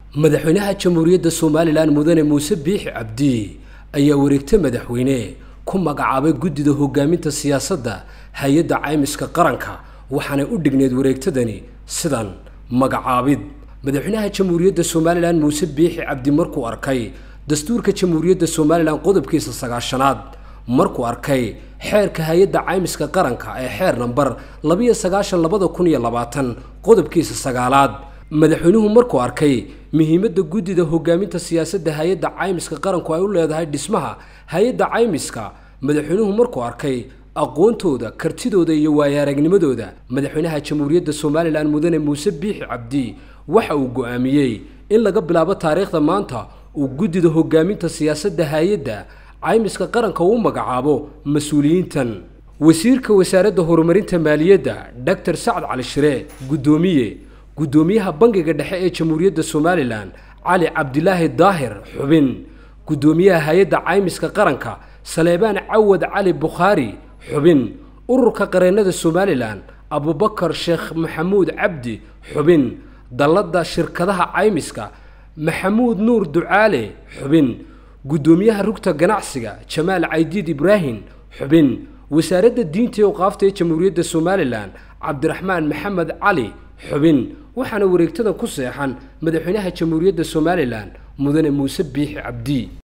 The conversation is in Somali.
madaxweynaha jamhuuriyadda somalilan mudane muuse biixi cabdi ayaa wareegta madaxweyne ku magacaabay guddida hogaaminta siyaasadda hay-adda caymiska qaranka waxaanay u dhigneed wareegtadani sidan magacaabid madaxweynaha jamhuuriyadda somalilan muuse biixi cabdi markuu arkay dastuurka jamhuuriyadda somalilan qodobkiisa sagaashanaad markuu arkay xeerka hay-adda caymiska qaranka ee xeer namber labiyo sagaashan labada kun iyo labaatan qodobkiisa sagaalaad madaxweynuhu markuu arkay muhiimadda guddida hogaaminta siyaasadda hay-adda caymiska qaranku ay u leedahay dhismaha hay-adda caymiska madaxweynuhu markuu arkay aqoontooda kartidooda iyo waayaaragnimadooda madaxweynaha jamhuuriyadda somalilan mudane muuse biixi cabdi waxa uu go'aamiyey in laga bilaabo taariikhda maanta uu guddida hogaaminta siyaasadda hay-adda caymiska qaranka uu magacaabo mas-uuliyiintan wasiirka wasaaradda horumarinta maaliyadda doctor sacad cali shire guddoomiye guddoomiyaha bangiga dhexe ee jamhuuriyadda somalilan cali cabdilaahi daahir xubin guddoomiyaha hay-adda caymiska qaranka saleebaan cawad cali bukhaari xubin ururka qareennada somalilan abubakar sheekh maxamuud cabdi xubin dalladda shirkadaha caymiska maxamuud nuur ducaale xubin guddoomiyaha rugta ganacsiga jamaal caydiid ibraahim xubin wasaaradda diinta iyo qaafta ee jamhuuriyadda somalilan cabdiraxmaan maxamed cali xubin waxaana wareegtada ku seexan madaxweynaha jamhuuriyadda somalilan mudane muuse biixi cabdi